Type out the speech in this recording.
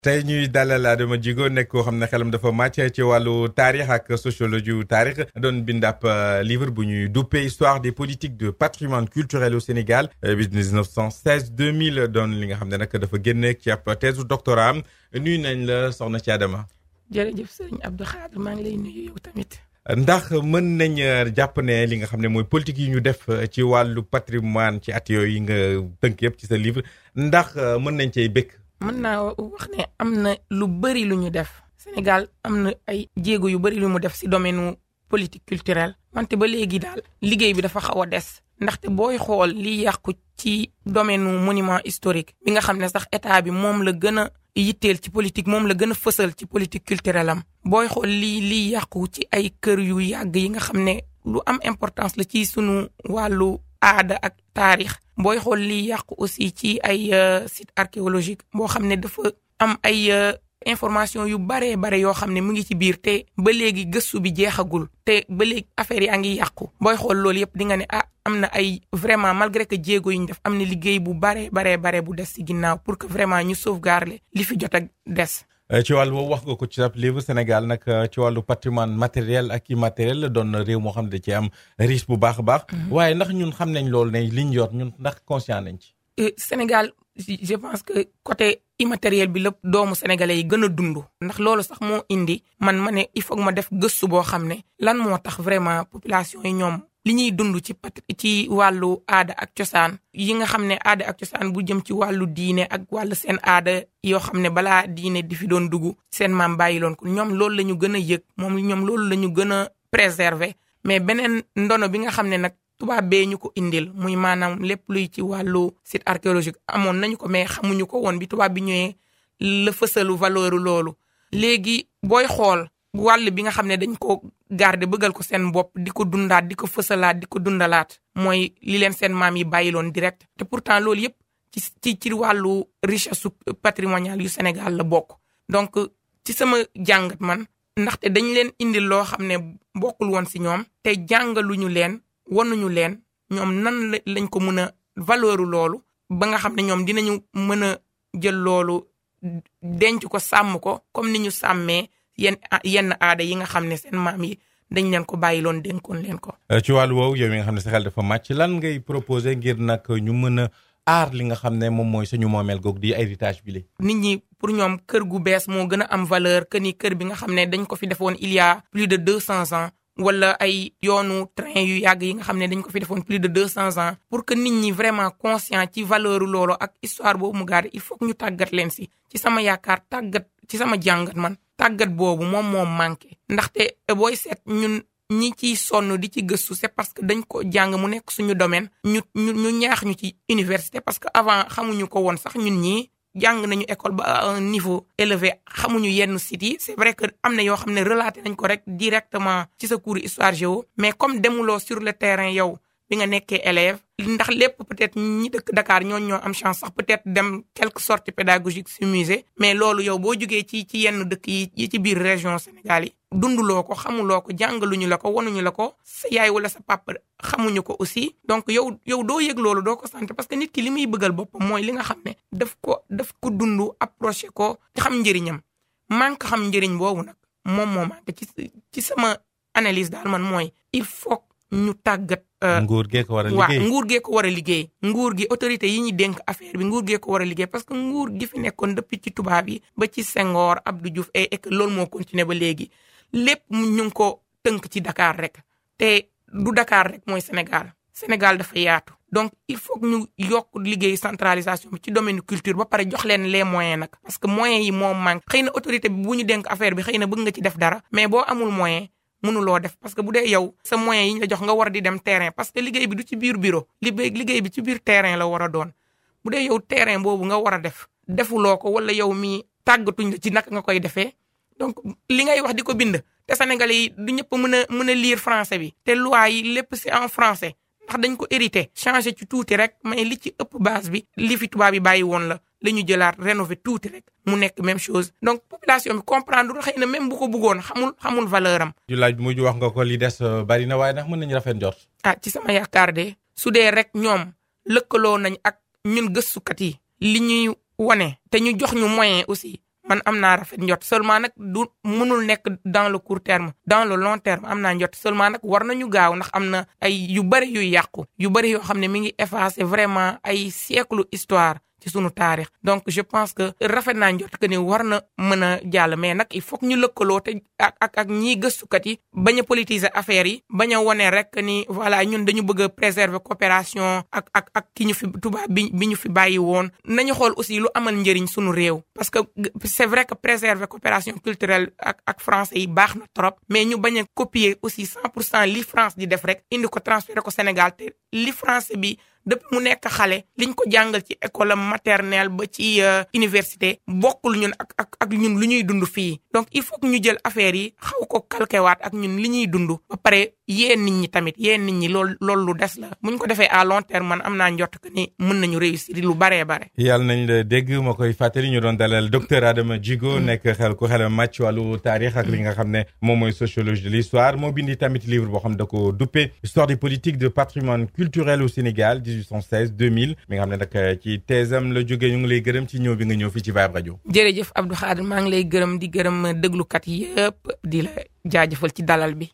tey ñuy dalal Adama Djigo nekk koo xam ne xelam dafa màcc ci wàllu taarix ak sociologie wu taarix doon bind ab livre bu ñuy duppee histoire des politiques de patrimoine culturel au Sénégal bi 1916 2000 doon li nga xam ne nag dafa génne ci ab thèse doctorat am nuyu nañ la soxna ci Adama. jërëjëf sëriñ Abdou Khadre maa ngi lay nuyu yow tamit. ndax mën nañ jàpp ne li nga xam ne mooy politique yi ñu def ci wàllu patrimoine ci at yooyu nga tënk yëpp ci sa livre ndax mën nañ cey bëgg. mën naa wax ne am na lu bëri lu ñu def Sénégal am na ay jéego yu bëri lu mu def si domaine politique culturelle wante ba léegi daal liggéey bi dafa xaw a des ndaxte booy xool li yàqu ci domaine monument historique bi nga xam ne sax état bi moom la gën a yitteel ci politique moom la gën a fësal ci politique culturelle am booy xool lii lii yàqu ci ay kër yu yàgg yi nga xam ne lu am importance la ci sunu wàllu aada ak taarix booy xool lii yàqu aussi ci ay site archéologique boo xam ne dafa am ay information yu baree bare yoo xam ne mu ngi ci biir te ba léegi gëstu bi jeexagul te ba léegi affaire yaa ngi yàqu booy xool loolu yëpp di nga ne ah am na ay vraiment malgré que jéego yi ñu def am na liggéey bu baree baree bare bu des ci ginnaaw pour que vraiment ñu sauvegarder li fi jot a des. ci wàllu boobu wax nga ko ci sa livre Sénégal nag ci wàllu patrimoine matériel ak immatériel doon réew moo xam ne da ci am riche bu baax a baax. waaye ndax ñun xam nañ loolu ne liñ yor ñun ndax conscient nañ ci. Sénégal je pense que côté immatériel bi lépp doomu sénégalais yi gën a dund. ndax loolu sax moo indi man ma ne il faut ma def gëstu boo xam ne lan moo tax vraiment population yi ñoom. li ñuy dund ci pat ci wàllu aada ak cosaan yi nga xam ne aada ak cosaan bu jëm ci wàllu diine ak wàllu seen aada yoo xam ne balaa diine di fi doon dugg seen maam bàyyiloon ko ñoom loolu la ñu gën a yëg moom ñoom loolu la ñu gën a préserver mais beneen ndono bi nga xam ne nag tubaab bee ñu ko indil muy maanaam lépp luy ci wàllu site archéologique amoon nañu ko mais xamuñu ko woon bi tubaab bi ñëwee la fësalu valeur loolu léegi booy xool wàll bi nga xam ne dañ ko garder bëggal ko seen bopp di ko dundaat di ko fësalaat di ko dundalaat mooy li leen seen maam yi bàyyiloon direct te pourtant loolu yëpp ci ci ci wàllu richesse patrimoniale yu Sénégal la bokk donc ci sama jàngat man ndaxte dañ leen indil loo xam ne bokkul woon si ñoom te jàngaluñu leen wanuñu leen ñoom nan lañ ko mën a valeuru loolu ba nga xam ne ñoom dinañu mën a jël loolu denc ko sàmm ko comme ni ñu sàmmee yenn yenn aada yi nga xam ne seen maam yi dañ leen ko bàyyiloon dénkoon leen ko. ci wàllu woowu yow mi nga xam ne sa xel dafa màcc lan ngay proposer ngir nag ñu mën a aar li nga xam ne moom mooy suñu moomeel googu di héritage bi la. nit ñi pour ñoom kër gu bees moo gën a am valeur que ni kër bi nga xam ne dañ ko fi defoon il y a plus de deux cents ans. wala ay yoonu train yu yàgg yi nga xam ne dañ ko fi defoon plus de deux cents ans pour que nit ñi vraiment conscient ci valeur loolu ak histoire boobu mu garder il faut que ñu tàggat leen si ci sama yaakaar tàggat ci sama jàngat man tàggat boobu moom moo manqué ndaxte booy seet ñun ñi ciy sonn di ci gëstu c'est parce que dañ ko jàng mu nekk suñu domaine ñu ñu ñu ñaax ñu ci université parce que avant xamuñu ko woon sax ñun ñii jàng nañu école ba à un niveau élevé xamuñu yenn sites yi c'est vrai que am na yoo xam ne relaté nañ ko rek directement ci sa cours histoire géo mais comme demuloo sur le terrain yow bi nga nekkee élève ndax lépp peut-être ñi dëkk Dakar ñooñu ñoo am chance sax peut-être dem quelques sorties pédagogiques ci musée mais loolu yow boo jógee ci ci yenn dëkk yi yi ci biir région Sénégal yi dunduloo ko xamuloo ko jàngaluñu la ko wanuñu la ko sa yaay wala sa papa xamuñu ko aussi donc yow yow doo yëg loolu doo ko sant parce que nit ki li muy bëggal boppam mooy li nga xam ne daf ko daf ko dund approché ko xam njëriñam manque xam njëriñ boobu nag moom moo manque ci ci sama analyse daal man mooy il faut ñu tàggat. nguur gee ko war a liggéey waaw nguur gee ko war a liggéey. nguur gi autorité yi ñu dénk affaire bi nguur gee ko war a liggéey parce que nguur gi fi nekkoon depuis ci tubaab yi ba ci Senghor Abdou Diouf et et que loolu moo continuer ba léegi lépp ñu ngi ko tënk ci Dakar rek te du Dakar rek mooy Sénégal Sénégal dafa yaatu. donc il faut que ñu yokk liggéey centralisation bi ci domaine culture ba pare jox leen les moyens nag parce que moyens yi moo manque xëy na autorité bi bu ñu dénk affaire bi xëy na bëgg nga ci def dara mais boo amul moyen. mënuloo def parce que bu dee yow sa moyens yi ñu la jox nga war di dem terrain parce que liggéey bi du ci biir bureau liggéey bi ci biir terrain la war a doon bu dee yow terrain boobu nga war a def defuloo ko wala yow mi tàggatuñ la ci naka nga koy defee donc li ngay wax di ko bind te sénégalais yi du ñëpp mën a mën a lire français bi te loi yi lépp c'est en français ndax dañ ko hérité changé ci tuuti rek mais li ci ëpp base bi li fi tubaab yi bàyyi woon la la ñu jëlaat rénover tuuti rek mu nekk même chose donc population bi comprendre xëy na même bu ko bëggoon xamul xamul valeur am. ju laaj mujj wax nga ko li des bari na waaye ndax mën nañu rafet njort. ah ci sama yaakaar de su dee rek ñoom lëkkaloo nañ ak ñun gëstukat yi li ñuy wane te ñu jox ñu moyen aussi man am naa rafet njot seulement nag du mënul nekk dans le court terme dans le long terme am naa njot seulement nag war nañu gaaw ndax am na ay yu bëri yuy yàqu yu bëri yoo xam ne mi ngi effacer vraiment ay siècle histoire ci sunu taarix donc je pense que rafet naa njort que ni war na mën a jàll mais nag il faut que ñu lëkkaloo te ak ak ak ñiy gëstukat yi bañ a politiser affaire yi bañ a wone rek ni voilà ñun dañu bëgg a préserver coopération ak ak ak ki ñu fi tubaab bi bi ñu fi bàyyi woon nañu xool aussi lu amal njëriñ sunu réew parce que c'est vrai que préserver coopération culturelle ak ak français yi baax na trop mais ñu bañ a copier aussi 100 pour cent li France di def rek indi ko transférer ko Sénégal te li français bi depuis mu nekk xale liñ ko jàngal ci école maternelle ba ci université bokkul ñun ak ak ak ñun lu ñuy dund fii donc il faut que ñu jël affaire yi xaw ko calquewaat ak ñun li ñuy dund ba pare yéen nit ñi tamit yéen nit ñi loolu loolu lu des la muñ ko defee à long terme man am naa njort que ni mën nañu réussir lu baree bare. yàlla nañ la dégg ma koy fàttali ñu doon dalal docteur Adama Djigo nekk xel ku xelam màcc wàllu taarix ak li nga xam ne moom mooy sociologie de l'histoire moo bindi tamit livre boo xam da ko duppe histoire des politiques de patrimoine culturel au Sénégal 1816 2000 mi nga xam ne nag ci teesam la jógee ñu ngi lay gërëm ci ñëw bi nga ñëw fii ci Vibe Radio. jërëjëf Abdou Khadre maa ngi lay gërëm di gërëm déglukat yëpp di la jaajëfal ci dalal bi.